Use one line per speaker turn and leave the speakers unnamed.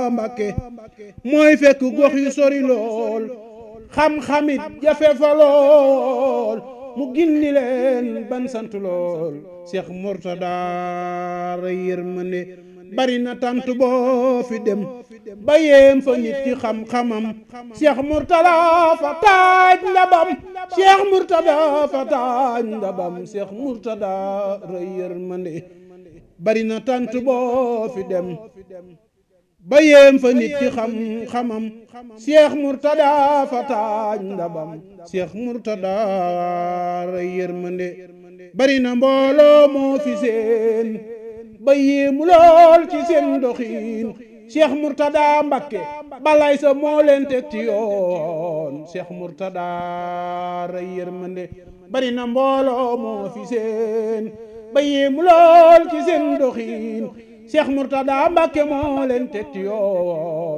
Mbàkke mooy fekk gox yu sori lool xam-xamit jafe fa lool mu gindi leen ban sant lool Cheikh Mourtada ray yërmande bari na tant boo fi dem ba yéem fa nit ci xam-xamam Cheikh Mourtada fa taaj ndabam Cheikh Mourtada fa taaj ndabam Cheikh Mourtada ray yërmande bari na tant boo fi dem ba yéem fa nit ci xam-xamam Cheikh Mourtada fa taaj ndabam Cheikh Mourtada ray yërmande bari na mbooloo moo fi seen ba yéemu lool ci seen doxiin Cheikh Mourtada Mbakke balay sa moo leen teg ci yoon Cheikh Mourtada ray yërmande bari na mbooloo moo fi seen ba yéemu lool ci seen doxiin Cheikh Mourtada Mbakke moo leen teg ci yoon